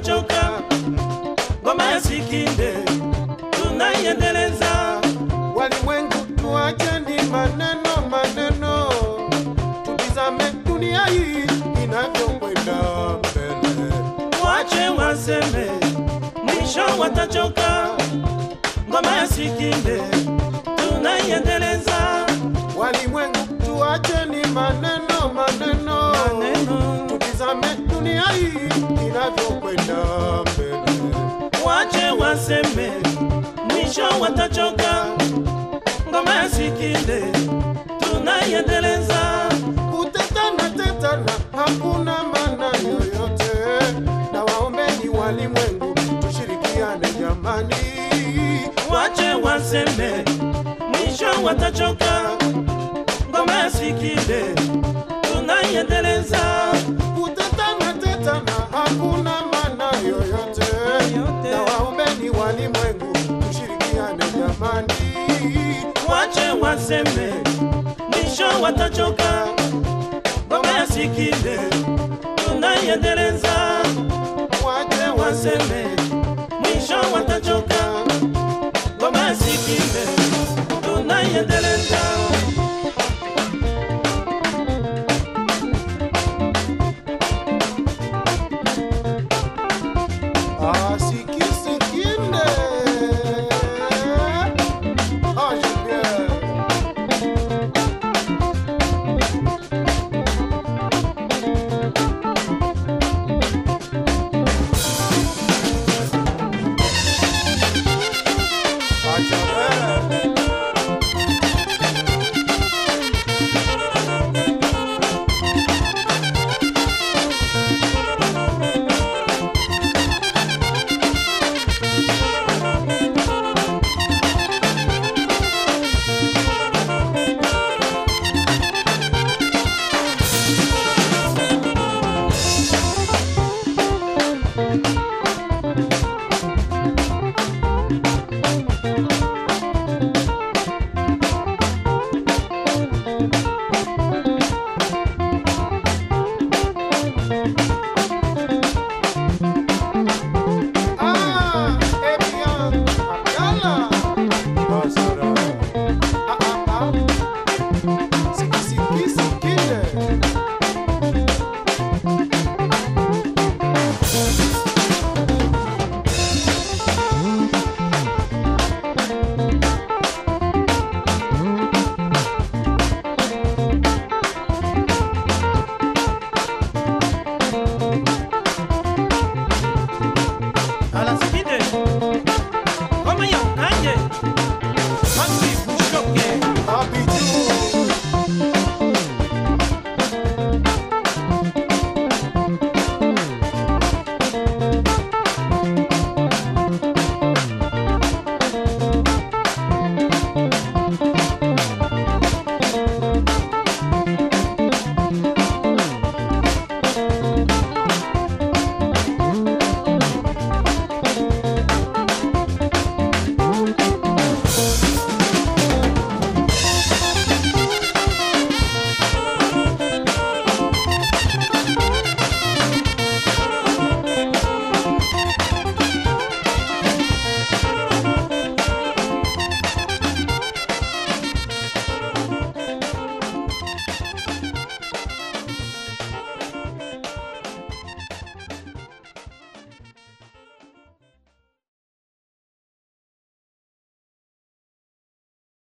watachoka. Ngoma ya Sikinde tunaiendeleza. Walimwengu tuacheni maneno maneno, tutizame dunia hii inavyokwenda mbele. Wache waseme, mwisho watachoka. Ngoma ya Sikinde tunaiendeleza. Walimwengu tuacheni maneno maneno, Maneno. tutizame dunia hii inavyokwenda mbele. Wache waseme, mwisho watachoka. Ngoma ya Sikinde tunaiendeleza. Kutetana tetana hakuna maana yoyote, na waombeni walimwengu tushirikiane jamani. Wache waseme, mwisho watachoka. Ngoma ya Sikinde tunaiendeleza. Kutetana tetana hakuna maana yoyote, na waombeni walimwengu tushirikiane jamani. Wache waseme, mwisho watachoka. Ngoma ya Sikinde tunaiendeleza. Wache waseme Waseme, mwisho watachoka. Ngoma ya Sikinde tunaiendeleza. asiki